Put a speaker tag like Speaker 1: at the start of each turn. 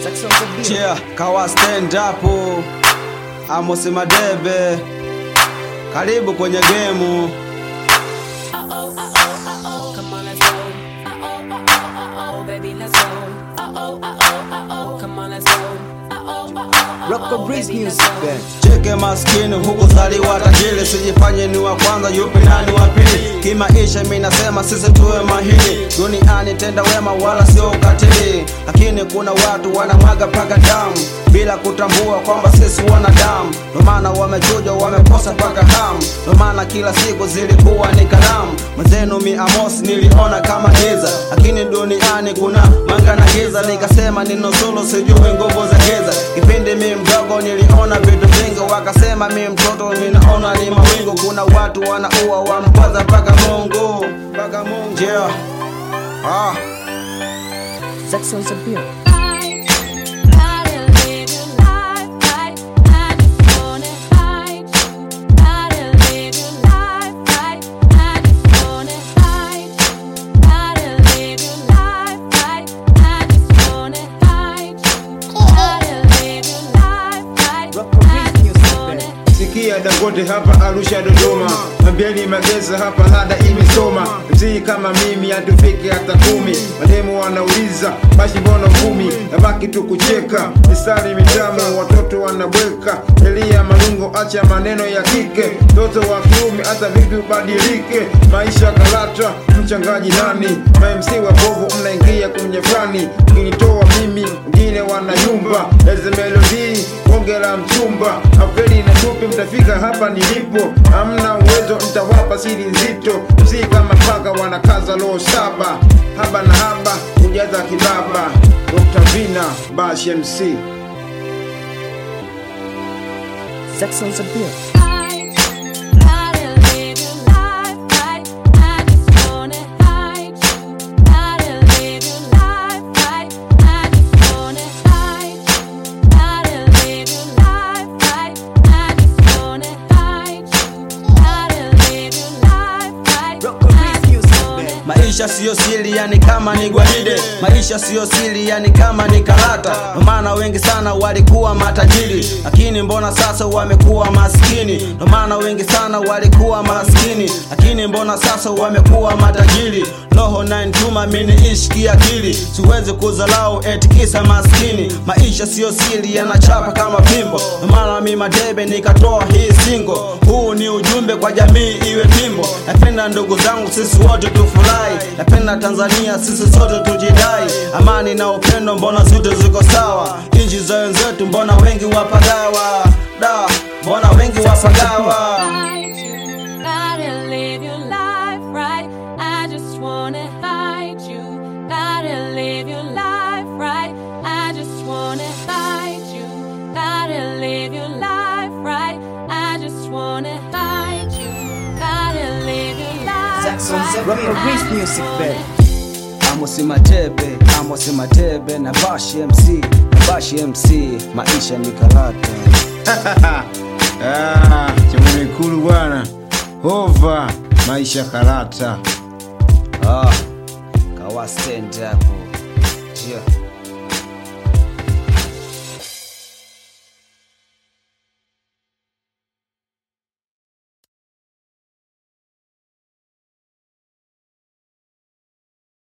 Speaker 1: Saxon the beat.
Speaker 2: Yeah, kawa stand up Amos Madebe, karibu kwenye gemu.
Speaker 3: Come on, let's go. Uh-oh, uh-oh, uh-oh, baby, let's go. Uh-oh, uh-oh, uh-oh, come on, let's go. Uh-oh, uh-oh,
Speaker 1: Rock the
Speaker 3: uh-oh,
Speaker 1: Breeze
Speaker 3: baby, let's
Speaker 1: Music
Speaker 3: go.
Speaker 1: Band.
Speaker 2: Cheke maskini huku zaliwa tajiri, sijifanye ni wa kwanza, yupi nani wa pili? Kimaisha mimi nasema sisi tuwe mahiri, duniani tenda wema wala sio ukatili, lakini kuna watu wanamwaga paka damu bila kutambua kwamba sisi wanadamu, ndo maana wamechuja wamekosa paka hamu, ndo maana kila siku zilikuwa ni kalamu. Mwenzenu mi Amos niliona kama giza, lakini duniani kuna mwanga na giza, nikasema ninusuru, sijui nguvu za giza. Kipindi mi mdogo niliona vitu vingi, wakasema mi mtoto minaona ni mawingu. Kuna watu wanaua wamkwaza mpaka Mungu, mpaka Mungu yeah. ah.
Speaker 1: Saxon the beat. Rock the Breeze Music Band.
Speaker 4: Sikia Dangote hapa Arusha Dodoma, Mambeni Mageza hapa lada imesoma. Mzii kama mimi hatufiki hata kumi, mademu wanauliza basi mbona kumi, nabaki tu kucheka, mistari mitamu watoto wanabweka. Elia Malungo, acha maneno ya kike, mtoto wa kiume hata vipi ubadilike. Maisha karata, mchangaji nani? Ma-MC wa bovu mnaingia kwenye fani, ukinitoa mimi wengine wanayumba. Eze melodi bonge la mchumba, afeli na tupi, mtafika hapa nilipo. Hamna uwezo, mtawapa siri nzito. Mzii kama paka wanakaza roho saba, haba na haba kujaza kibaba. Dr. Vina Bash MC
Speaker 1: Saxon the beat. Rock the Breeze Music Band.
Speaker 2: Maisha siyo siri, yani kama ni gwaride. Maisha siyo siri, yani kama ni karata. Ndo maana wengi sana walikuwa matajiri, lakini mbona sasa wamekuwa maskini? Ndo maana wengi sana walikuwa maskini, lakini mbona sasa wamekuwa matajiri? Roho na ntuma mini ishi kiakili, siwezi kuzalau eti kisa maskini. Maisha siyo siri, yanachapa kama pimbo. Ndo maana mi Madebe nikatoa hii singo. Huu ni ujumbe kwa jamii iwe pimbo. Napenda ndugu zangu, sisi wote tufurahi. Napenda Tanzania, sisi sote tujidai. Amani na upendo, mbona zote ziko sawa? Nchi za wenzetu, mbona wengi wapagawa? Da, mbona wengi wapagawa?
Speaker 3: Gotta live your life right. I just wanna hide you. Gotta live your life right. I just wanna hide you. Gotta live your life right. I just wanna hide you. Gotta live your life
Speaker 1: Saxon the
Speaker 3: right.
Speaker 1: Rock the
Speaker 3: I
Speaker 1: Breeze
Speaker 3: just
Speaker 1: Music
Speaker 3: wanna
Speaker 1: Band.
Speaker 2: Amos Matebe, Amos Matebe na Bash MC, na Bash MC, maisha ni karata.
Speaker 4: ah, chamunekulu bwana hova maisha karata
Speaker 2: Ah, kawa stand up. Yeah.